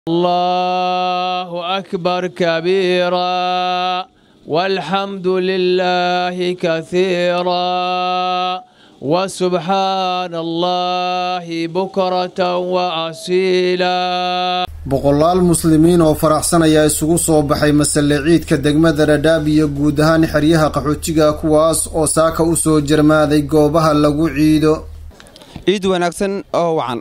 الله أكبر كبيرا والحمد لله كثيرا وسبحان الله بكرة وأصيلا boqolaal muslimiin oo faraxsan ayaa isugu soo baxay masale ciidka degmada dhadhaab iyo guud ahaan xeryaha qaxootiga kuwaas oo saaka u soo jarmaaday goobaha lagu ciido ciid wanaagsan oo wacan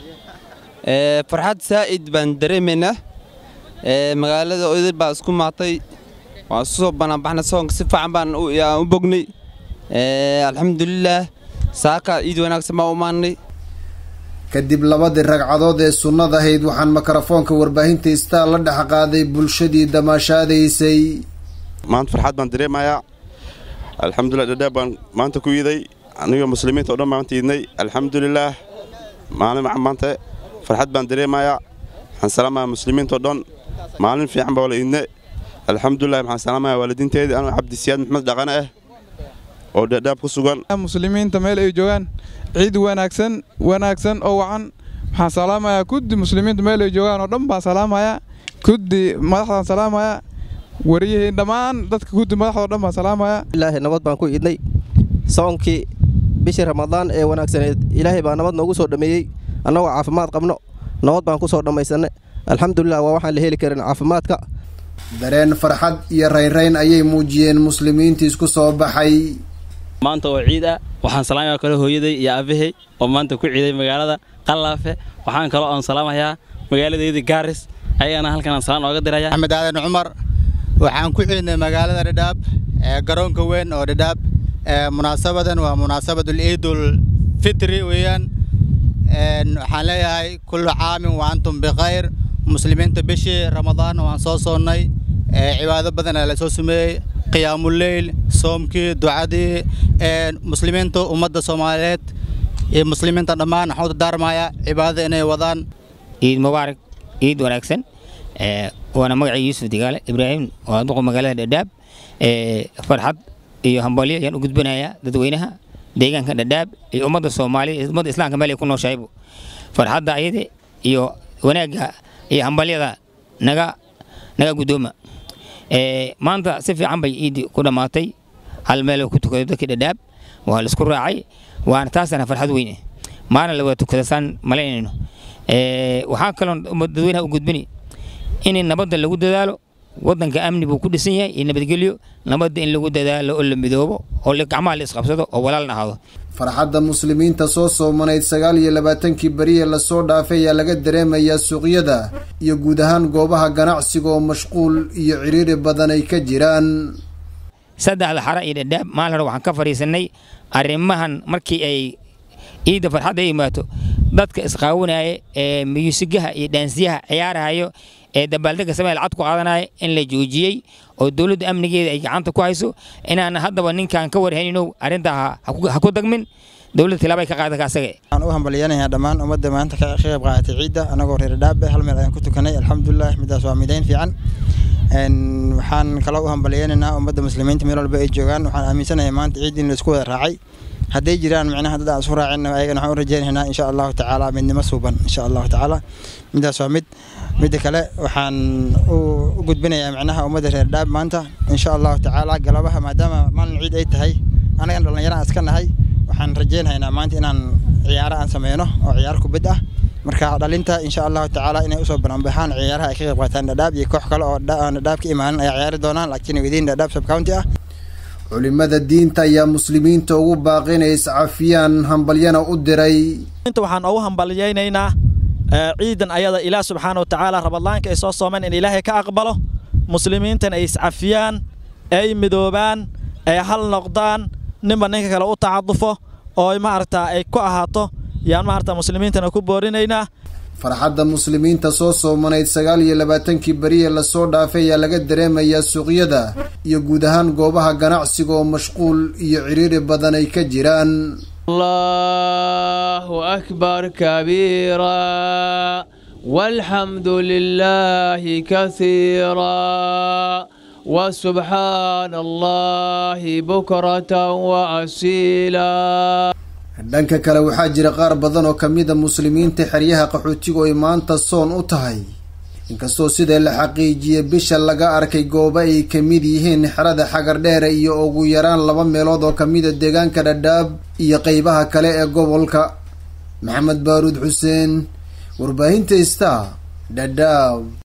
farxad saa'id baan dareemaynaa magaalada odil baa isku maatay waan isu soo banaanbaxnay soonka si fiican baan u bognay alxamdulilaah saaka ciid wanaagsan baan u maannay kadib labadii ragcadood ee sunnada ahayd waxaan mikrofoonka warbaahinta istaal la dhex qaaday bulshadii damaashaadaysay maanta farxad baan dareemayaa alxamdulilah dhadhaab baan maanta ku iiday anigoo muslimiinta o dhan maanta iidnay alxamdulilaah maalin wacan maanta farxad baan dareemayaa waxaan salaamayaa muslimiinta o dhan maalin fiican baa wala iidne alxamdulilah waxaan salaamayaa waalidiinteedii anuu cabdisiyaad maxmed dhaqane ah oo dhadhaab ku sugan muslimiinta meel ay joogaan ciid wanaagsan wanaagsan oo wacan waxaan salaamayaa kuddi muslimiinta meel ay joogaan oo dhan baan salaamayaa kuddi madaxdaan salaamayaa wariyihiin dhammaan dadka kuddi madaxdoo dhan baan salaamayaa ilaahay nabad baan ku idnay soonkii bishii ramadaan ee wanaagsaneed ilaahay baa nabad noogu soo dhammeeyey annagoo caafimaad qabno nabad baan ku soo dhammaysanay alxamdulilah waa waxaan la heli karin caafimaadka dareen farxad iyo rayrayn ayay muujiyeen muslimiintii isku soo baxay maanta oo ciid ah waxaan salaamayaa kale hooyaday iyo aabbahay oo maanta ku ciiday magaalada qallaafe waxaan kaloo aan salaamayaa magaaladeydii gaaris ayagana halkan aan salaan ooga diraya axmed aadan cumar waxaan ku ciidnay magaalada dhadhaab ee garoonka weyn oo dhadhaab munaasabadan waa munaasabadul ciidul fitri weeyaan waxaan leeyahay kullu caamin wa antum bikhayr muslimiinta bishii ramadaan waan soo soonnay cibaado badan ayaa la soo sameeyey qiyaamuleyl soomkii ducadii muslimiinta ummadda soomaaliyeed iyo muslimiinta dhammaan waxaan u dardaarmayaa cibaadada inay wadaan ciid mubaarak ciid wanaagsan waana magacii yuusuf digaale ibraahim waa duqa magaalada dhadhaab farxad iyo hambalyo ayaan u gudbinayaa dadweynaha deegaanka dhadhaab iyo ummadda soomaaliya iyo ummadda islaamka meel ay ku nooshahaybu farxadda ayada iyo wanaagga iyo hambalyada naga naga guddooma maanta si fiican bay ciiddii ku dhammaatay hal meel ku tukaday dadkii dhadhaab waa la isku raacay waana taasana farxad weyne maalin la wada tukada saan malaynayno waxaa kaloo dadweynaha u gudbini in nabadda lagu dadaalo waddanka amni buu ku dhisan yahay iyo nabadgelyo nabadda in lagu dadaalo oo la midoobo oo gacmaha la isqabsado oo walaalna ahaado farxadda muslimiinta soo soomanayd sagaal iyo labaatankii beriye lasoo dhaafay ayaa laga dareemayaa suuqyada iyo guud ahaan goobaha ganacsiga oo mashquul iyo ciriiri badan ay ka jiraan saddexda xara iyo dhadhaab maalin hore waxaan ka fadhiisannay arrimahan markii ay ciidda farxadda ay imaato dadka isqaawanaya ee miyuusigaha iyo dhaansiyaha ciyaarahayo ee dabaaldega samee lacag ku qaadanaya in la joojiyey oo dowladda amnigeeda ay gacanta ku hayso inaan haddaba ninkaan ka warhaynino arrintaa ha ku dagmin dowladda tilaabay ka qaadan asaga waxaan u hambalyanayaa dhammaan ummadda maanta ka qayb qaadatay ciidda anagoo reer dhaabe hal meel ayaan ku tukanay alxamdulilah midaas waa midayn fiican waxaan kaloo u hambalyanaynaa ummadda muslimiinta meel walba ay joogaan waxaan aaminsanahay maanta ciid in laisku wada raacay hadday jiraan micnaha dad aan isku raacin ayagana waxaan u rajaynaynaa insha allahu tacaala midnimo suuban insha allahu tacaala midaas waa mid midda kale waxaan u gudbinayaa micnaha ummadda reer dhaab maanta insha allahu tacaala galabaha maadaama maalin ciid ay tahay anagana dhallinyaro aan iska nahay waxaan rajaynaynaa maanta inaan ciyaaro aan sameyno oo ciyaar kubad ah marka dhalinta insha allahu tacaala inay usoo bananbaxaan ciyaaraha ay ka qayb qaataan dhadhaab iyo koox kale oo aan dhadhaab ka imaanin ayaa ciyaari doonaan laakiin wadiin dhadhaab subcounty ah culimada diinta ayaa muslimiinta ugu baaqi inay iscafiyaan hambalyana u diray waxaan ugu hambalyaynaynaa ciidan ayada ilaah subxaana wa tacaala rabadlaanka ay soo soomeen in ilaahay ka aqbalo muslimiintan ay iscafiyaan ay midoobaan ay hal noqdaan ninba ninka kale u tacadufo oo maaragtaa ay ku ahaato yaan maaragta muslimiintana ku boorinaynaa farxadda muslimiinta soo soomanayd sagaal iyo labaatankii beriye lasoo dhaafay ayaa laga dareemayaa suuqyada iyo guud ahaan goobaha ganacsiga oo mashquul iyo ciriiri badan ay ka jiraan الله أكبر كبيرا والحمد لله كثيرا وسبحان الله بكرة وأصيلا dhanka kale waxaa jira qaar badan oo ka mida muslimiinta xeryaha qaxootigu ay maanta soon u tahay inkastoo sida la xaqiijiyey bisha laga arkay goobo ay ka mid yihiin xerada xagardheere iyo ugu yaraan laba meelood oo kamida deegaanka dhadhaab iyo qeybaha kale ee gobolka maxamed baaruud xuseen warbaahinta star dhadhaab